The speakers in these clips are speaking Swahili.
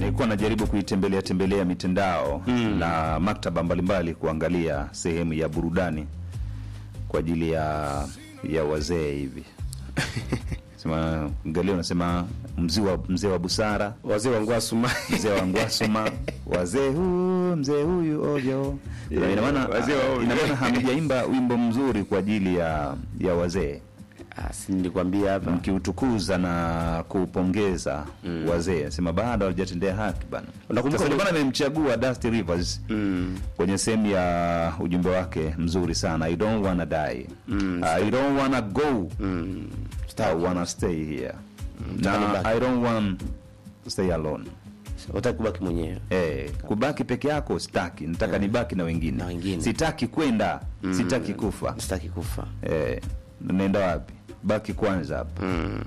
nilikuwa najaribu kuitembelea tembelea mitandao na maktaba mbalimbali kuangalia sehemu ya burudani kwa ajili ya ya wazee hivi sema angalia unasema mzee wa mzee wa busara wazee wangu asuma mzee wa ngwasuma wazee huu mzee huyu ovyo Yeah, ina maana wazee wa ovyo. ina maana hamjaimba wimbo mzuri kwa ajili ya ya wazee Ah, si nilikwambia hapa mkiutukuza na kuupongeza wazee sema bado hawajatendea haki bana Unakumbuka Sasa ndio uli- maana nimemchagua Dusty Rivers mm. kwenye sehemu ya ujumbe wake mzuri sana I don't wanna die I don't wanna go Mm. I wanna stay here Nataka na nibaki. I don't want to stay alone utaki kubaki mwenyewe Eh, kubaki peke yako sitaki, nataka nibaki na wengine. Na wengine. Sitaki kwenda, sitaki kufa. sitaki kufa Eh, naenda wapi? Baki kwanza hapa. mm.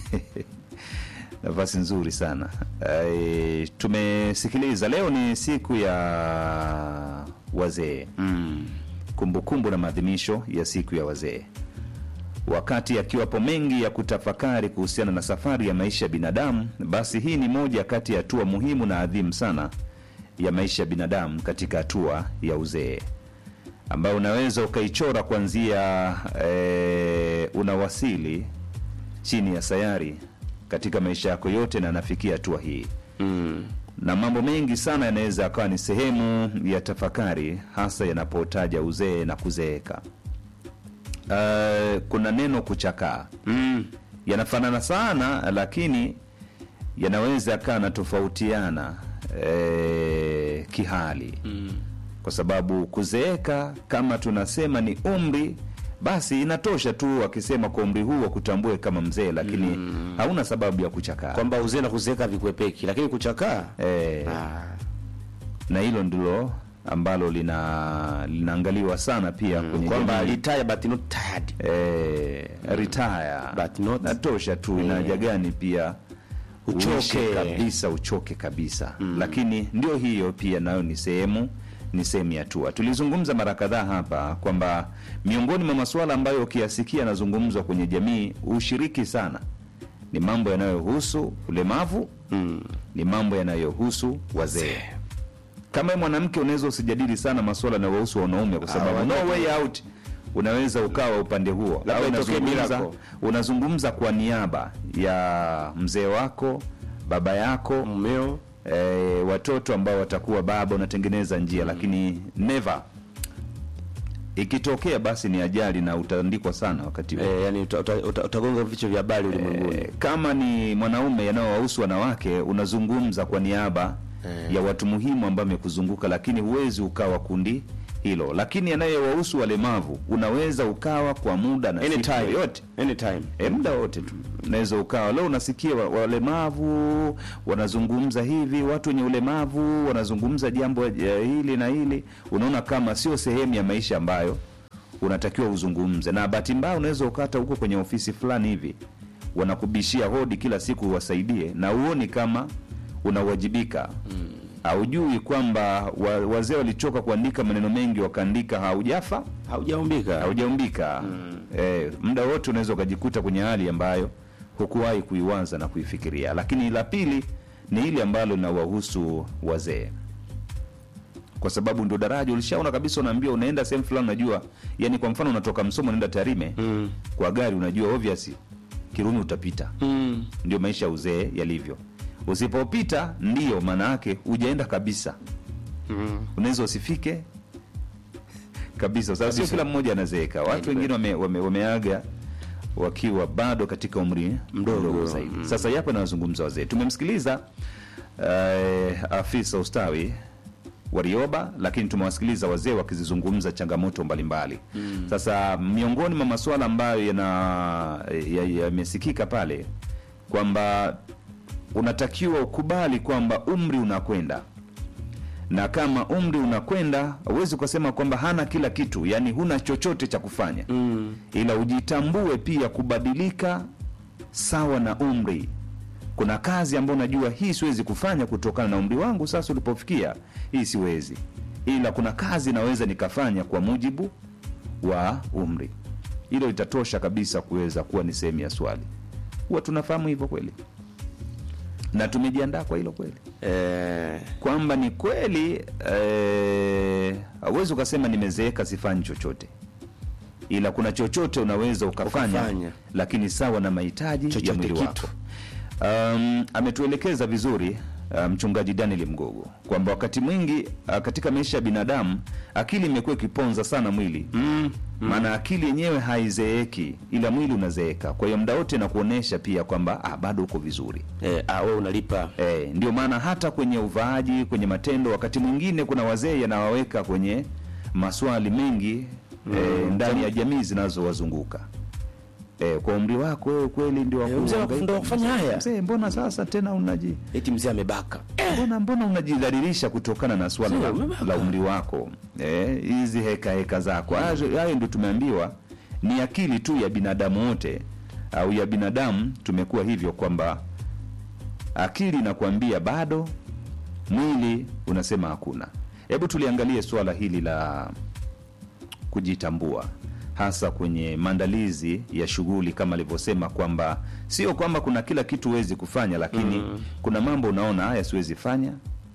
Nafasi nzuri sana. Eh, tumesikiliza leo ni siku ya wazee. Mm. Kumbukumbu na maadhimisho ya siku ya wazee. Wakati akiwapo mengi ya kutafakari kuhusiana na safari ya maisha ya binadamu, basi hii ni moja kati ya hatua muhimu na adhimu sana ya maisha ya binadamu katika hatua ya uzee, ambayo unaweza ukaichora kuanzia eh, unawasili chini ya sayari katika maisha yako yote, na anafikia hatua hii Mm. na mambo mengi sana yanaweza yakawa ni sehemu ya tafakari, hasa yanapotaja uzee na kuzeeka. Uh, kuna neno kuchakaa Mm. yanafanana sana, lakini yanaweza yakawa yanatofautiana eh, kihali Mm. kwa sababu kuzeeka kama tunasema ni umri basi inatosha tu wakisema kwa umri huu wakutambue kama mzee lakini hauna sababu ya kuchakaa kwamba uzee na kuzeeka vikwepeki lakini kuchakaa eh, ah. na hilo ndilo ambalo lina linaangaliwa sana pia kwenye kwamba jamii. retire but not tired eh, retire But not- natosha tu ina haja gani pia Uchoke. uishi kabisa uchoke kabisa lakini ndio hiyo pia nayo ni sehemu ni sehemu ya hatua tulizungumza mara kadhaa hapa kwamba miongoni mwa masuala ambayo ukiyasikia yanazungumzwa kwenye jamii ushiriki sana ni mambo yanayohusu ulemavu mm. ni mambo yanayohusu wazee kama wewe mwanamke unaweza usijadili sana masuala yanayohusu wanaume kwa sababu Ah, no wanaume. way out unaweza ukawa upande huo Labda Au itokee unazungumza, miracle. unazungumza kwa niaba ya mzee wako baba yako mmeo e, watoto ambao watakuwa baba unatengeneza njia lakini never ikitokea basi ni ajali na utaandikwa sana wakati huo eh, yani uta- uta- uta- utagonga vichwa vya habari ulimwenguni Eh, kama ni mwanaume yanayowahusu wanawake unazungumza kwa niaba Eh. ya watu muhimu ambao wamekuzunguka lakini huwezi ukawa kundi hilo lakini yanayowahusu walemavu unaweza ukawa kwa muda na siku anytime yoyote anytime e, muda wote tu unaweza ukawa leo unasikia wa- walemavu wanazungumza hivi watu wenye ulemavu wanazungumza jambo eh, hili na hili unaona kama sio sehemu ya maisha ambayo unatakiwa uzungumze na bahati mbaya unaweza ukata huko kwenye ofisi fulani hivi wanakubishia hodi kila siku uwasaidie na uoni kama unawajibika haujui kwamba wa, wazee walichoka kuandika maneno mengi wakaandika haujafa haujaumbika haujaumbika eh, muda wote unaweza ukajikuta kwenye hali ambayo hukuwahi kuiwaza na kuifikiria lakini la pili ni ile ambalo linawahusu wazee kwa sababu ndio daraja ulishaona kabisa unaambia unaenda sehemu fulani unajua yani kwa mfano unatoka msomo unaenda tarime mm. kwa gari unajua obvious kirumi utapita mm. ndio maisha ya uzee yalivyo usipopita ndio maana yake hujaenda kabisa mm. unaweza usifike kabisa kwa sababu sio Kabisa. kila mmoja anazeeka watu wengine wame, wame, wameaga wakiwa bado katika umri Mdogo. zaidi sasa yapo nawazungumza wazee tumemsikiliza uh, afisa ustawi warioba lakini tumewasikiliza wazee wakizizungumza changamoto mbalimbali mm. sasa miongoni mwa masuala ambayo yana- ya- yamesikika ya pale kwamba unatakiwa ukubali kwamba umri unakwenda na kama umri unakwenda huwezi ukasema kwamba hana kila kitu yani huna chochote cha kufanya Mm. ila ujitambue pia kubadilika sawa na umri kuna kazi ambayo unajua hii siwezi kufanya kutokana na umri wangu sasa ulipofikia hii siwezi ila kuna kazi naweza nikafanya kwa mujibu wa umri hilo litatosha kabisa kuweza kuwa ni sehemu ya swali huwa tunafahamu hivyo kweli na tumejiandaa kwa hilo kweli eh, kwamba ni kweli eh, hauwezi ukasema nimezeeka sifanyi chochote ila kuna chochote unaweza ukafanya, Ukafanya. lakini sawa na mahitaji ya Chochote mwili kitu. wako um, ametuelekeza vizuri uh, mchungaji Daniel Mgogo kwamba wakati mwingi uh, katika maisha ya binadamu akili imekuwa ikiponza sana mwili mm, maana akili yenyewe haizeeki ila mwili unazeeka kwa hiyo muda wote nakuonyesha pia kwamba ah, bado uko vizuri eh, ah, wewe unalipa E, ndio maana hata kwenye uvaaji, kwenye matendo, wakati mwingine kuna wazee yanawaweka kwenye maswali mengi e, ndani ya jamii zinazowazunguka e, kwa umri wako wewe kweli ndio wa Eh, mzee kuhangaika. ndio wa kufanya haya. Mzee, mbona sasa tena unaji eti mzee amebaka mbona mbona unajidhalilisha kutokana na swala Mzee, la, umebaka. la umri wako Eh, hizi heka heka zako Hayo- hayo ndio tumeambiwa ni akili tu ya binadamu wote au ya binadamu tumekuwa hivyo kwamba akili inakuambia bado mwili unasema hakuna hebu tuliangalie suala hili la kujitambua hasa kwenye maandalizi ya shughuli kama alivyosema kwamba sio kwamba kuna kila kitu huwezi kufanya lakini mm. kuna mambo unaona haya siwezi fanya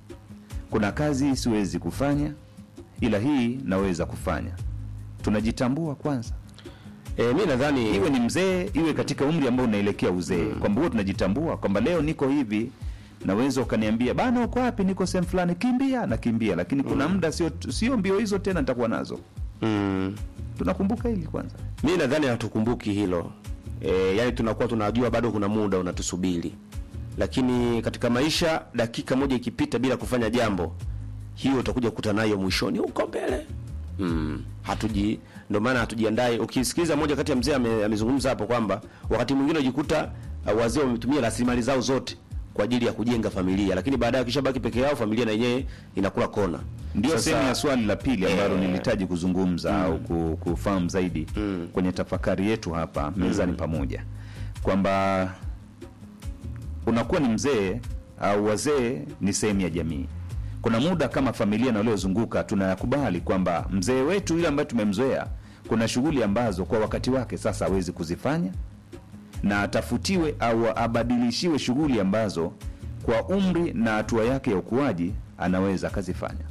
kuna kazi siwezi kufanya ila hii naweza kufanya tunajitambua kwanza eh, mi nadhani iwe ni mzee iwe katika umri ambao unaelekea uzee kwamba huo tunajitambua kwamba leo niko hivi naweza ukaniambia bana uko wapi niko sehemu fulani kimbia nakimbia lakini kuna muda sio sio mbio hizo tena nitakuwa nazo mm, tunakumbuka hili kwanza mi nadhani hatukumbuki hilo e, yani tunakuwa tunajua bado kuna muda unatusubiri lakini katika maisha dakika moja ikipita bila kufanya jambo hiyo utakuja kukuta nayo mwishoni huko mbele mm, hatuji ndio maana hatujiandai ukisikiliza moja kati ya mzee ame, amezungumza hapo kwamba wakati mwingine unajikuta uh, wazee wametumia rasilimali zao zote kwa ajili ya kujenga familia lakini baadaye wakishabaki peke yao familia na yenyewe inakula kona ndio Sasa- sehemu ya swali la pili ambalo Eh. nilihitaji kuzungumza au ku- kufahamu zaidi kwenye tafakari yetu hapa mezani pamoja kwamba unakuwa ni mzee au wazee ni sehemu ya jamii kuna muda kama familia na waliozunguka tunayakubali kwamba mzee wetu yule ambaye tumemzoea kuna shughuli ambazo kwa wakati wake sasa hawezi kuzifanya na atafutiwe au abadilishiwe shughuli ambazo kwa umri na hatua yake ya ukuaji anaweza akazifanya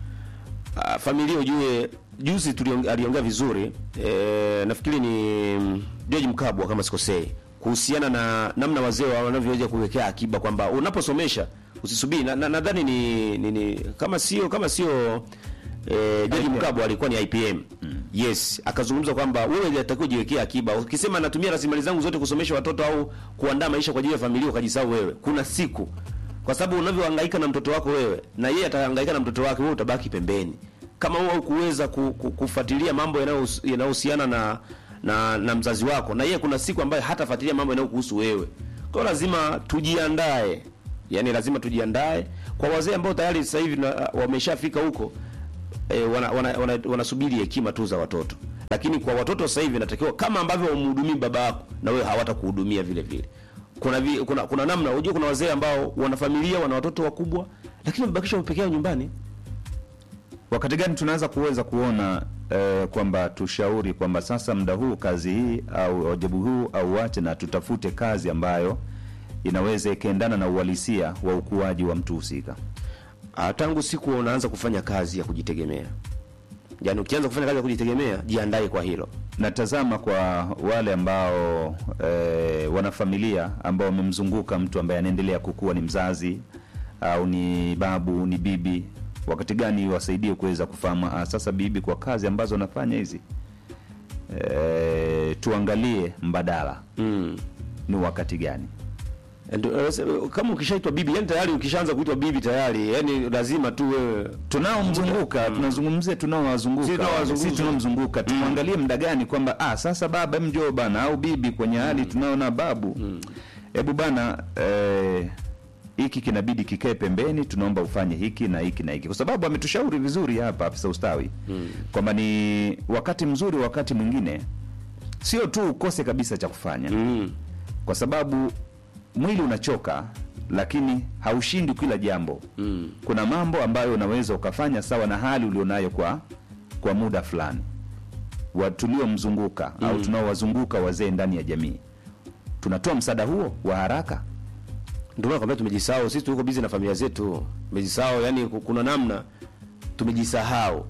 Uh, familia ujue juzi tuliong- aliongea vizuri e, nafikiri ni mm, George Mkabwa kama sikosei kuhusiana na namna wazee wa- wanavyoweza kuwekea akiba kwamba unaposomesha usisubiri nadhani na, nadhani ni, ni, ni kama sio kama sio e, George Mkabwa alikuwa ni IPM yes akazungumza kwamba wewe unatakiwa ujiwekea akiba ukisema natumia rasilimali zangu zote kusomesha watoto au kuandaa maisha kwa ajili ya familia ukajisahau wewe kuna siku kwa sababu unavyohangaika na mtoto wako wewe na yeye atahangaika na mtoto wake wewe utabaki pembeni kama wewe kuweza ku, ku, kufuatilia mambo yanayos- yanayohusiana na, na na mzazi wako na yeye kuna siku ambayo hatafuatilia mambo yanayokuhusu wewe kwa hiyo lazima tujiandae yani lazima tujiandae kwa wazee ambao tayari sasa hivi na- wameshafika huko e, wanasubiri wana, wana, wanasubiri hekima tu za watoto lakini kwa watoto sasa hivi natakiwa kama ambavyo umhudumii baba yako na wewe hawatakuhudumia vile vile kuna, vi, kuna kuna namna unajua kuna wazee ambao wana familia wana watoto wakubwa lakini wamebakishwa peke yao nyumbani wakati gani tunaweza kuweza kuona eh, kwamba tushauri kwamba sasa muda huu kazi hii au wajibu huu au wache na tutafute kazi ambayo inaweza ikaendana na uhalisia wa ukuaji wa mtu husika Ah, tangu siku unaanza kufanya kazi ya kujitegemea yaani ukianza kufanya kazi ya kujitegemea jiandae kwa hilo natazama kwa wale ambao eh, wana familia ambao wamemzunguka mtu ambaye anaendelea kukua ni mzazi au ni babu ni bibi wakati gani wasaidie kuweza kufahamu ah, sasa bibi kwa kazi ambazo nafanya hizi eh, tuangalie mbadala mm. ni wakati gani And, uh, kama ukishaitwa bibi yani tayari ukishaanza kuitwa bibi tayari yani lazima tu wewe tunaomzunguka tunazungumzia tunaowazunguka Sisi tunaowazunguka. si tunaomzunguka tuangalie muda gani kwamba ah, sasa baba hem njoo bana au bibi kwenye hali tunaona babu hebu bana eh, hiki kinabidi kikae pembeni tunaomba ufanye hiki na hiki na hiki kwa sababu ametushauri vizuri hapa afisa ustawi kwamba ni wakati mzuri wakati mwingine sio tu ukose kabisa cha kufanya mm. kwa sababu mwili unachoka lakini haushindi kila jambo Mm. kuna mambo ambayo unaweza ukafanya sawa na hali ulionayo kwa kwa muda fulani wa tuliomzunguka mm. au tunaowazunguka wazee ndani ya jamii tunatoa msaada huo wa haraka Ndio maana kwambia tumejisahau. Sisi tuko busy na familia zetu. Tumejisahau, yani ku- kuna namna tumejisahau.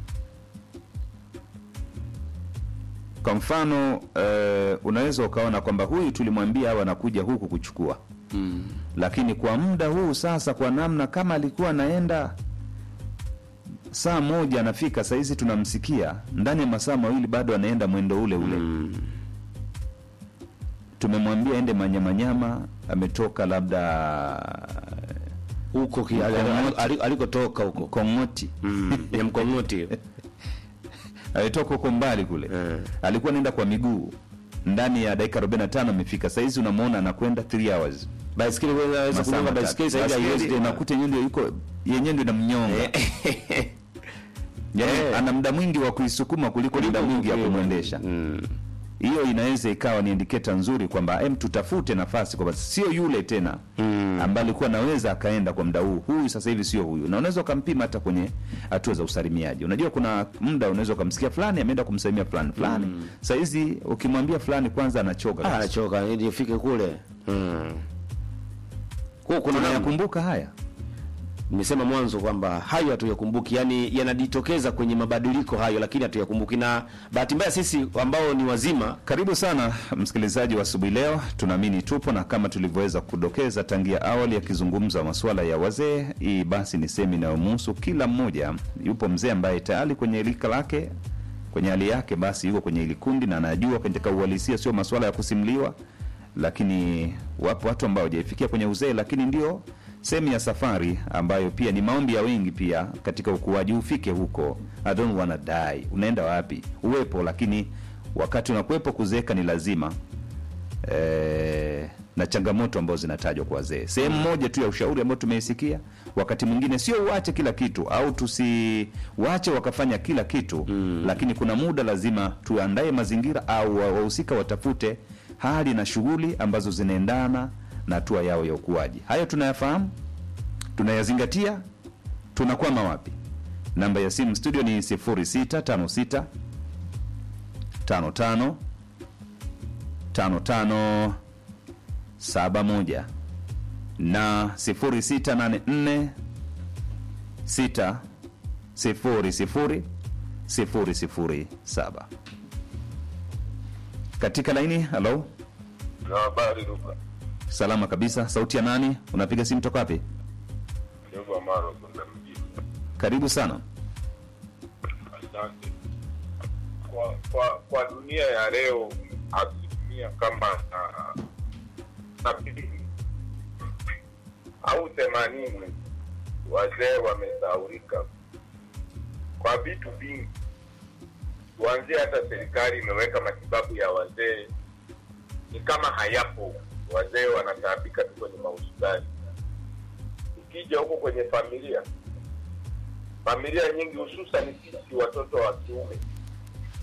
Kwa mfano eh, unaweza ukaona kwamba huyu tulimwambia awe anakuja huku kuchukua Mm. lakini kwa muda huu sasa, kwa namna kama alikuwa anaenda saa moja anafika, saa hizi tunamsikia ndani ya masaa mawili bado anaenda mwendo ule ule. Mm. Tumemwambia ende manyamanyama, ametoka labda Huko ki- ali- ali- ali- alikotoka huko. Kong'oti, Mm. Ya mkongoti. alitoka huko mbali kule Eh. alikuwa anaenda kwa miguu ndani ya dakika 45 amefika. Saa hizi unamwona anakwenda 3 hours Baiskeli wewe unaweza Masaa kugonga matatu. baiskeli sasa hivi haiwezi Baiskeli tena. unakuta yenyewe ndio yuko yenyewe ndio inamnyonga Yaani, Eh. ana muda mwingi wa kuisukuma kuliko muda mwingi ya kumwendesha. Mm. Hiyo inaweza ikawa ni indicator nzuri kwamba em, tutafute nafasi kwamba sio yule tena Mm. ambaye alikuwa anaweza akaenda kwa muda huu. Huyu sasa hivi sio huyu, na unaweza ukampima hata kwenye hatua za usalimiaji. Unajua kuna muda unaweza ukamsikia fulani ameenda kumsalimia fulani fulani, mm. saa hizi ukimwambia fulani kwanza anachoka Ah, kabisa. anachoka ili ifike kule. Mm. Kwa kuna namna Tunayakumbuka haya nimesema mwanzo kwamba hayo hatuyakumbuki, yani yanajitokeza kwenye mabadiliko hayo, lakini hatuyakumbuki. Na bahati mbaya sisi ambao ni wazima Karibu sana msikilizaji wa asubuhi leo, tunaamini tupo na kama tulivyoweza kudokeza tangia awali, akizungumza masuala ya wazee, hii basi ni sehemu inayomhusu kila mmoja. Yupo mzee ambaye tayari kwenye lika lake, kwenye hali yake, basi yuko kwenye hili kundi na anajua katika uhalisia, sio masuala ya kusimuliwa, lakini wapo watu ambao hawajaifikia kwenye uzee, lakini ndio sehemu ya safari ambayo pia ni maombi ya wengi pia katika ukuaji, ufike huko. I don't wanna die. Unaenda wapi? Uwepo, lakini wakati unakuwepo kuzeeka ni lazima e, na changamoto ambazo zinatajwa kwa wazee. Sehemu moja tu ya ushauri ambao tumeisikia, wakati mwingine sio uache kila kitu au tusiwache wakafanya kila kitu mm. Lakini kuna muda lazima tuandae mazingira au wa- wahusika watafute hali na shughuli ambazo zinaendana na hatua yao ya ukuaji. Hayo tunayafahamu, tunayazingatia, tunakwama wapi? Namba ya simu studio ni 0656 55 55 71 na 0684 6 00 007 katika laini. Halo, Na habari Luka. salama kabisa. Sauti ya nani? Unapiga simu toka wapi? Jogo Amaro kwenda mjini. Karibu sana. Asante. Kwa, kwa, kwa dunia ya leo asilimia kama ah, sabini au themanini wazee wamesaurika kwa vitu vingi. Kuanzia hata serikali imeweka matibabu ya wazee ni kama hayapo. Wazee wanataabika tu kwenye mahospitali. Ukija huko kwenye familia familia nyingi hususan sisi watoto wa kiume